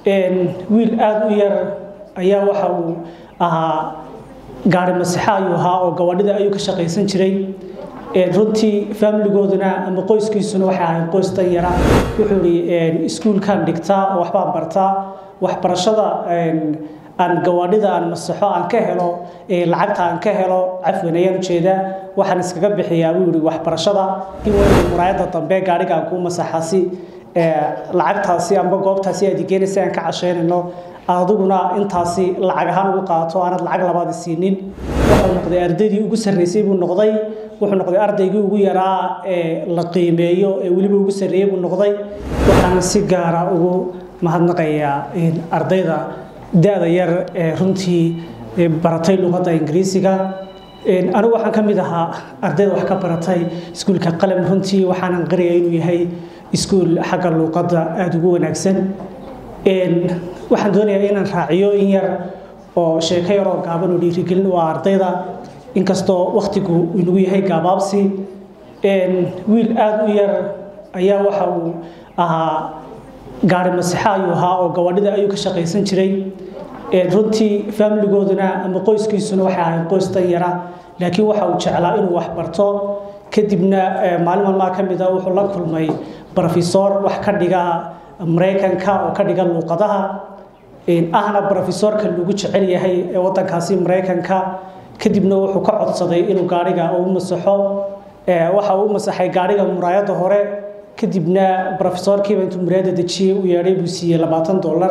wiil aada u yar ayaa waxa uu ahaa gaari masixa ayuu ahaa oo gabadhida ayuu ka shaqaysan jiray runtii faamiligooduna ama qoyskiisuna waxay ahayd qoys dan yara wuxuu ihi iskuulkan dhigtaa oo waxbaan bartaa waxbarashada aan gawaadhida aan masaxo aan ka helo lacagta aan ka helo cafwan ayaan ujeedaa waxaan iskaga bixiyaa buu yihi waxbarashada muraayada dambe gaadhiga aan kuu masaxasi lacagtaasi amba goobtaasi aad igeenaysa aan ka casheynayno adiguna intaasi lacag ahaan ugu qaato aanad lacag labaad siinin wuxuu noqday ardaydii ugu sarreysay buu noqday wuxuu noqday ardaygii ugu yaraa ee la qiimeeyo ee weliba ugu sarreeyey buu noqday waxaan si gaara ugu mahadnaqayaa ardayda da-da yar ee runtii baratay luqadda ingiriisiga anigu waxaan ka mid ahaa ardayda wax ka baratay iskuulka qalam runtii waxaanan qaraya inuu yahay iskuul xagga luuqadda aada ugu wanaagsan waxaan doonayaa inaan raaciyo in yar oo sheeko yar oo gaaban oo dhiirigelin u ah ardayda inkastoo wakhtigu inagu yahay gaabaabsi wiil aada u yar ayaa waxa uu ahaa gaari masixa ayuu ahaa oo gabadhida ayuu ka shaqaysan jiray runtii faamiligooduna ama qoyskiisuna waxay ahayd qoys dan yara laakiin waxa uu jeclaa inuu wax barto kadibna maalin maalmaha ka mid a wuxuu la kulmay brofesor wax ka dhiga maraykanka oo ka dhiga luuqadaha ahna brofesorka lagu jecel yahay ee wadankaasi maraykanka kadibna wuxuu ka codsaday inuu gaariga u masaxo waxa uu masaxay gaariga muraayada hore kadibna brofesorkiiba intuu muraayada dejiyey u yeedhay buu siiyey labaatan dollar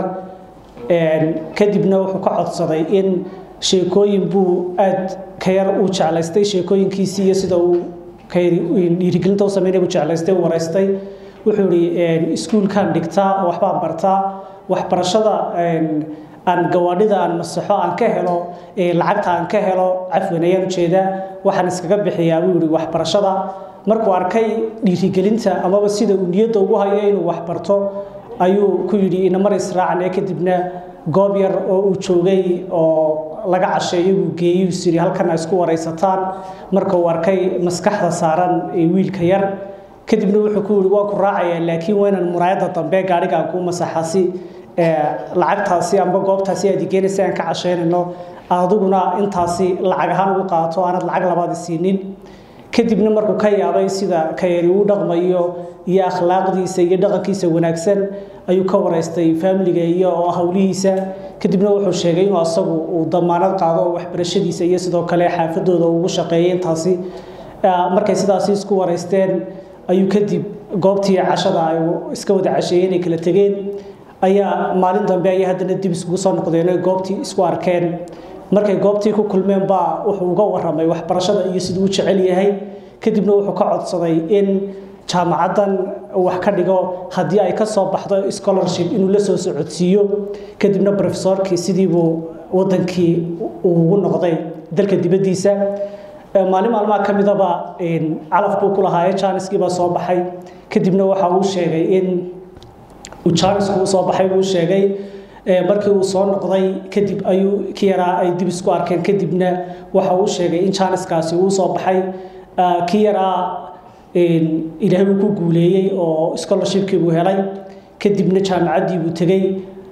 kadibna wuxuu ka codsaday in sheekooyin buu aad ka yar uu jeclaystay sheekooyinkiisii iyo sida uu dhiirigelinta u sameynay buu jeclaystay u waraystay wuxuu ihi iskuulkan dhigtaa oo waxbaan bartaa waxbarashada aan gawaadhida aan masaxo aan ka helo lacagta aan ka helo cafwan ayaan ujeedaa waxaan iskaga bixiyaa buu yihi waxbarashada markuu arkay dhiirigelinta amaba sida uu niyadda ugu hayo inuu wax barto ayuu ku yidhi inamar israacne kadibna goob yar oo uu joogay oo laga casheeyo buu geeyey is yidhi halkan a isku waraysataan marka uu arkay maskaxda saaran wiilka yar kadibna wuxuu ku yihi waa ku raacayaa laakiin waa inaan muraayada dambe gaadhiga aan kuu masaxasi lacagtaasi amba goobtaasi aad igeenaysa aan ka casheynayno adiguna intaasi lacag ahaan ugu qaato aanad lacag labaad siinin kadibna markuu ka yaabay sida kayari uu dhaqmayo iyo akhlaaqdiisa iyo dhaqankiisa wanaagsan ayuu ka waraystay faamiliga iyo howlihiisa kadibna wuxuu sheegay inuu asagu uu damaanad qaado waxbarashadiisa iyo sidoo kale xaafadooda ugu shaqeeyay intaasi markay sidaasi isku waraysteen ayuu kadib goobtii cashada ay iska wada casheeyeen ay kala tegeen ayaa maalin dambe ayay haddana dib iskugu soo noqdeen goobtii isku arkeen markay goobtii ku kulmeen baa wuxuu uga waramay waxbarashada iyo siduu u jecel yahay kadibna wuxuu ka codsaday in jaamacaddan wax ka dhigo haddii ay ka soo baxdo scholarship inuu la soo socodsiiyo kadibna brofesorkii sidiibuu wadankii uu ugu noqday dalka dibaddiisa maalin maalmaha ka midaba calaf buu ku lahaaye jaaniskii baa soo baxay kadibna waxa uu sheegay in jaanisku uu soo baxay buu sheegay markii uu soo noqday kadib ayuu ki yaraa ay dib isku arkeen kadibna waxa uu sheegay in jaaniskaasi uu soo baxay ki yaraa ilaahay uu ku guuleeyey oo scholarshipkii buu helay kadibna jaamacaddii buu tegey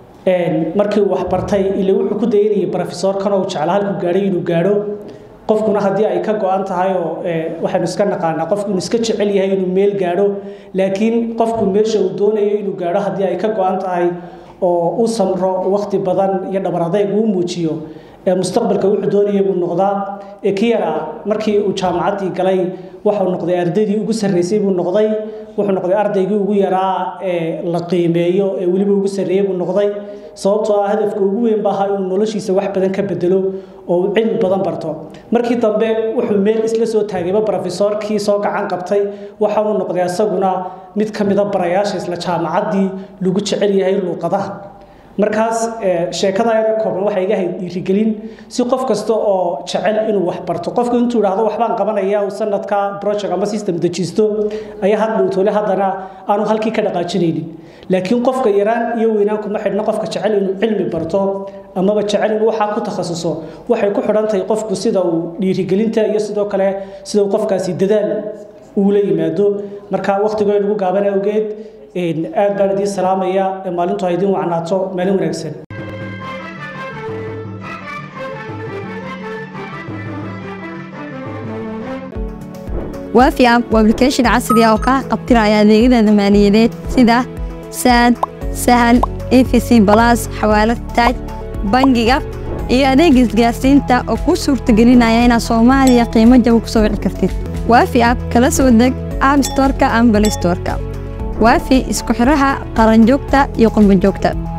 markii uu waxbartay ile wuxuu ku dayanayay brofesorkan oo jeclaa halkuu gaadhay inuu gaadho qofkuna haddii ay ka go-an tahay oo waxaynu iska naqaanaa qofku inuu iska jecel yahay inuu meel gaadho laakiin qofku meesha uu doonayo inuu gaadho haddii ay ka go-an tahay oo u samro waqti badan iyo dhabar adayg uu muujiyo mustaqbalka wuxuu doonaya buu noqdaa ki yaraa markii uu jaamacaddii galay wuxuu noqday ardaydii ugu sarreysay buu noqday wuxuu noqday ardaygii ugu yaraa ee la qiimeeyo ee weliba ugu sarreeyey buu noqday sababtoo ah hadafka ugu weyn baa ahaa inuu noloshiisa wax badan ka bedelo oo uu cilmi badan barto markii dambe wuxuu meel isla soo taagayba brofesorkii soo gacan qabtay waxaanu noqday asaguna mid ka mida barayaasha isla jaamacaddii lagu jecel yahay luuqadaha markaas sheekada yar kooban waxay iga hayd dhiirigelin si qof kasta oo jecel inuu wax barto qofku intuu idhaahdo waxbaan qabanaya uu sanadka project ama system dejisto ayaa hadhow tole haddana aanu halkii ka dhaqaajinaynin laakiin qofka yaraan iyo weynaan kuma xidhna qofka jecel inuu cilmi barto amaba jecel inuu waxaa ku takhasuso waxay ku xidhan tahay qofku sida uu dhiirigelinta iyo sidoo kale sida uu qofkaasi dadaal uula yimaado marka waqtigoo nagu gaaban awgeed aad baan idiin salaamaya maalintu ha idiin wacnaato maalin wanaagsan waafi app waa application casri ah oo kaa qabtiraya adeegyada maaliyadeed sida saad sahal efc balas xawaalad taaj bangiga iyo adeega isgaarsiinta oo kuu suurtagelinaya inaad soomaaliya qiimo jaba ku soo wici kartid waafi app kala soo deg app storeka ama balay storeka waafi isku xiraha qaranjoogta iyo qurbanjoogta